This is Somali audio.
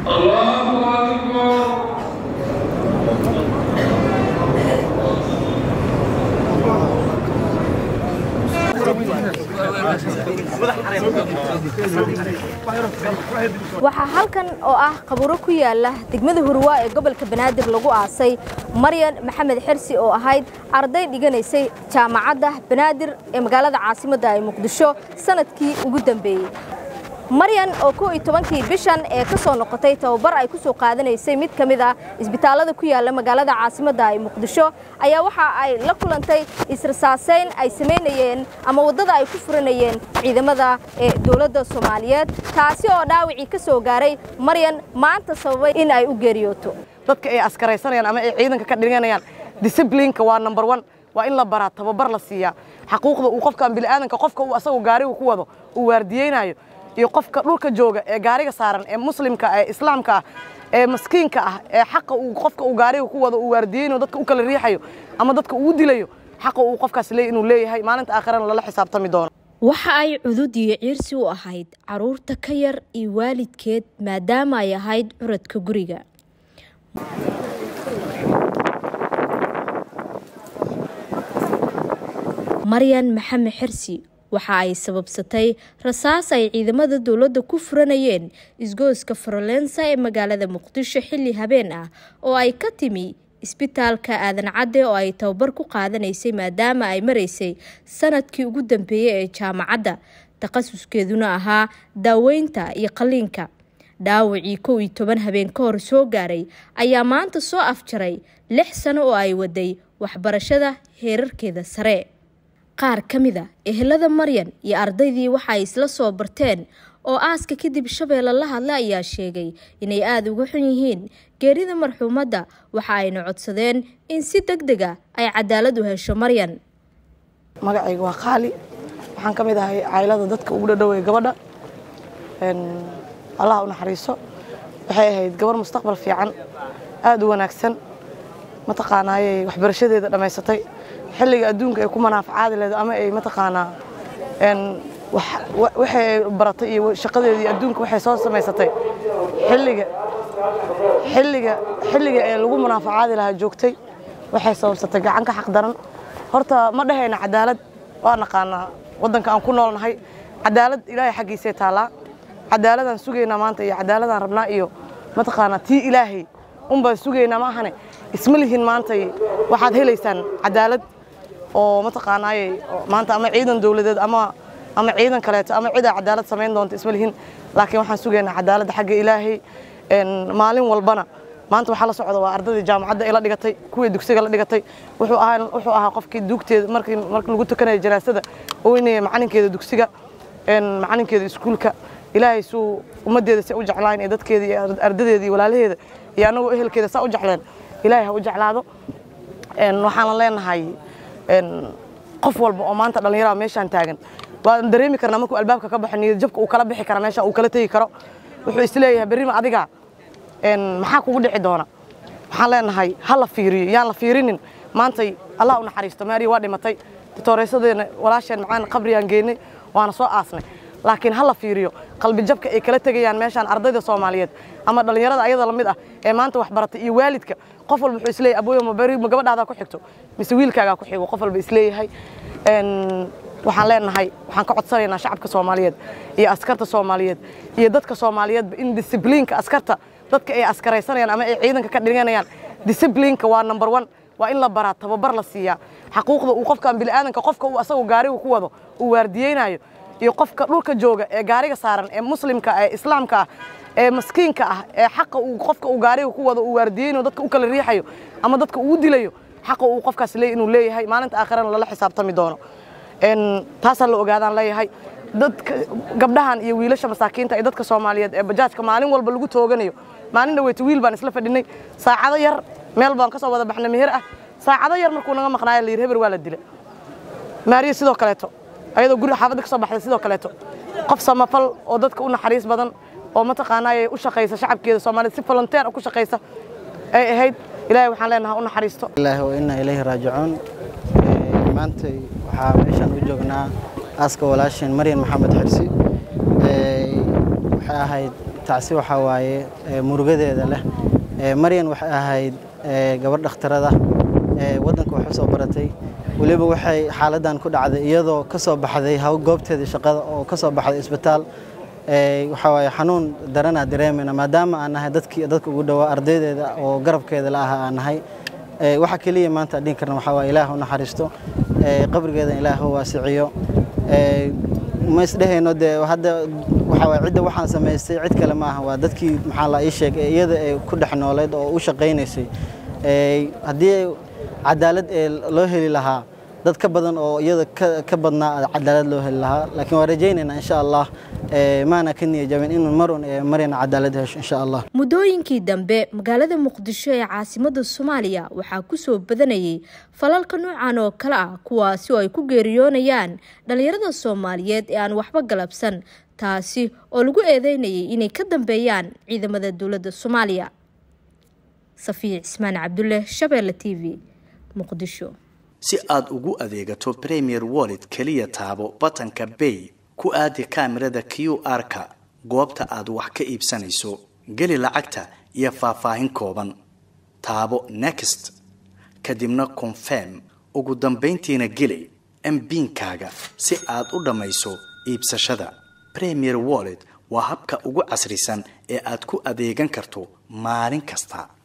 waxaa halkan oo ah qaburo ku yaala degmada hurwaa ee gobolka banaadir lagu aasay maryan maxamed xersi oo ahayd arday dhiganaysay jaamacadda banaadir ee magaalada caasimadda ee muqdisho sanadkii ugu dambeeyey maryan oo kow iyo tobankii bishan ee ka soo noqotay tababar ay ku soo qaadanaysay mid ka mid ah isbitaallada ku yaala magaalada caasimadda ee muqdisho ayaa waxa ay la kulantay israsaaseyn ay samaynayeen ama waddada ay ku furanayeen ciidamada ee dowladda soomaaliyeed taasi oo dhaawacii ka soo gaaray maryan maanta sababay in ay u geeriyooto dadka ay askaraysanayaan ama ay ciidanka ka dhiganayaan disiblinka waa number one waa in la baraa tababar la siiyaa xaquuqda uu qofkan bini'aadanka qofka uu asagoo gaariga ku wado uu waardiyeynayo iyo qofka dhulka jooga ee gaariga saaran ee muslimka ee islaamka ah ee maskiinka ah ee xaqa uu qofka uu gaariga ku wado uu waardiyeynayo dadka u kala riixayo ama dadka uu dilayo xaqa uu qofkaas leeyahy inuu leeyahay maalinta aakhirana lala xisaabtami doono waxa ay cudud iyo ciirsi u ahayd caruurta ka yar iyo waalidkeed maadaama ay ahayd curadka guriga maryan maxamed xersi waxa ay sababsatay rasaas ay ciidamada dowladda ku furanayeen isgooska farolensa ee magaalada muqdisho xilli habeen ah oo ay ka timi isbitaalka aadan cadde oo ay tababar ku qaadanaysay maadaama ay maraysay sanadkii ugu dambeeyey ee jaamacadda takhasuskeeduna ahaa daaweynta iyo qaliinka dhaawacii kow iyo toban habeen ka hor soo gaaray ayaa maanta soo afjaray lix sano oo ay waday waxbarashada heerarkeeda sare qaar ka mid a ehelada maryan iyo ardaydii waxa ay isla soo barteen oo aaska kadib shabeelle la hadla ayaa sheegay inay aada uga xun yihiin geerida marxuumadda waxa ayna codsadeen in si deg deg a ay cadaalad u hesho maryan magacayga waa qaali waxaan ka mid ahay caylada dadka ugu dhadhowey gabadha allah u naxariiso waxay ahayd gabar mustaqbal fiican aada u wanaagsan mataqaanaayey waxbarashadeeda dhammaysatay xilliga adduunka ay ku manaafacaadi leedo ama ay mataqaanaa waxay baratay iyo shaqadeedii adduunka waxay soo samaysatay xilliga xilliga xilliga ee lagu manaafacaadi lahaa joogtay waxay sababsatay gacan ka xaq daran horta ma dhahayna cadaalad waa naqaanaa waddanka aan ku noolnahay cadaalad ilaahay xaggiisay taallaa cadaaladaan sugaynaa maanta iyo cadaaladaan rabnaa iyo mataqaanaa tii ilaahay unbaan sugaynaa ma ahane isma lihin maantay waxaad helaysaan cadaalad oo mataqaanaaye maanta ama ciidan dowladeed ama ama ciidan kaleeto ama cidaa cadaalad samayn doonta isma lihin laakiin waxaan sugaynaa cadaaladda xagga ilaahay maalin walbana maanta waxaa la socda waa ardadii jaamacadda ay la dhigatay kuwii dugsiga la dhigatay wuxuu ahaa wuxuu ahaa qofkii duugteeda markii markii lagu tukanaya janaasada oynaya macalinkeeda dugsiga macalinkeeda iskuulka ilaahay suu ummaddeeda si u jeclaan ee dadkeeda iyo ardadeeda iyo walaalaheeda iyo annagoo ehelkeeda saa u jecleen ilaahay ha u jeclaado waxaanan leenahay qof walba oo maanta dhallinyarada meeshaan taagan waan dareemi karnaa markuu albaabka ka baxo niyad jabka uu kala bixi kara meesha uu kala tegi karo wuxuu isleeyahay berrima adiga maxaa kugu dhici doona waxaan leenahay ha la fiiriyo yaan la fiirinin maantay allah u naxariisto maariya waa dhimatay titooreesadeena walaasheen macaan qabriyaan geynay waana soo aasnay laakiin ha la fiiriyo qalbi jabka ay kala tegayaan meeshaan ardayda soomaaliyeed ama dhallinyarada ayada lamid ah ee maanta wax baratay iyo waalidka qof walba wuxuu isleeyahay abooyo ma beri ma gabadhaadaa ku xigto mise wiilkaagaa ku xigo qof walba isleeyahay waxaan leenahay waxaan ka codsanaynaa shacabka soomaaliyeed iyo askarta soomaaliyeed iyo dadka soomaaliyeedba in disiblinka askarta dadka ay askaraysanayaan ama ay ciidanka ka dhiganayaan disiblinka waa number one waa in la baraa tababar la siiyaa xaquuqda uu qofkan bini'aadanka qofka uu asagoo gaariga ku wado uu waardiyeynayo iyo qofka dhulka jooga ee gaariga saaran ee muslimka ee islaamka ah ee maskiinka ah ee xaqa uu qofka uu gaariga ku wado uu waardiyeynayo dadka u kala riixayo ama dadka uu dilayo xaqa uu qofkaas leeyahy inuu leeyahay maalinta aakhirana lala xisaabtami doono taasaan la ogaadaan leeyahay dadka gabdhahan iyo wiilasha masaakiinta ee dadka soomaaliyeed ee bajaajka maalin walba lagu tooganayo maalin dhaweyta wiil baan isla fadhinay saacado yar meel baan ka soo wada baxnay meher ah saacado yar markuu naga maqnaayo la yidhi heber waa la dila maariya sidoo kaleeto ayadoo guriga xaafadda ka soo baxday sidoo kaleeto qof samafal oo dadka u naxariis badan oo mataqaanaaye u shaqaysa shacabkeeda soomaaliyeed si volunteer ku shaqaysa ay ahayd ilaahay waxaan leenahay u naxariisto ilaahi wa inna ilayhi raajicuun maanta waxaa meeshaan u joognaa aaska walaasheen maryan maxamed xirsi waxay ahayd tacsi waxaa waaye murugadeeda leh maryan waxay ahayd gabadh dhakhtarada waddanka wax u soo baratay weliba waxay xaaladdan ku dhacday iyadoo ka soo baxday haw goobteedii shaqada oo ka soo baxday isbitaal waxaa waaye xanuun daranaa dareemayna maadaama aan nahay dadkii dadka ugu dhowaa ardaydeeda oo garabkeeda la ahaa aan nahay waxa keliya maanta dhihin karna waxaa waaye ilaah u naxariisto qabrigeeda ilaah u waasiciyo ma isdhehayno dee hadda waxaa waaye cidda waxaan samaystay cid kale ma aha waa dadkii maxaa la ii sheeg ee iyada ee ku dhex nooleed oo u shaqaynaysay haddii cadaalad ee loo heli lahaa dad ka badan oo iyada ka badnaa cadaalad loo heli lahaa laakiin waan rajaynaynaa insha allah maana ka niya jabin inuu marun maryana cadaalad hesho insha allah muddooyinkii dambe magaalada muqdisho ee caasimada soomaaliya waxaa kusoo badanayay falalka noocan oo kale ah kuwaasi oo ay ku geeriyoonayaan dhalinyarada soomaaliyeed ee aan waxba galabsan taasi oo lagu eedeynayay inay ka dambeeyaan ciidamada dowladda soomaaliya safiya cismaan cabdulle shabeelle t v muqdisho si aad ugu adeegato premier wallet keliya taabo batanka bay ku aadi kaamirada q r-ka goobta aad wax ka iibsanayso geli lacagta iyo faahfaahin kooban taabo next kadibna confirm ugu dambayntiina geli mbiinkaaga si aad u dhammayso iibsashada premier wallet waa habka ugu casrisan ee aad ku adeegan karto maalin kasta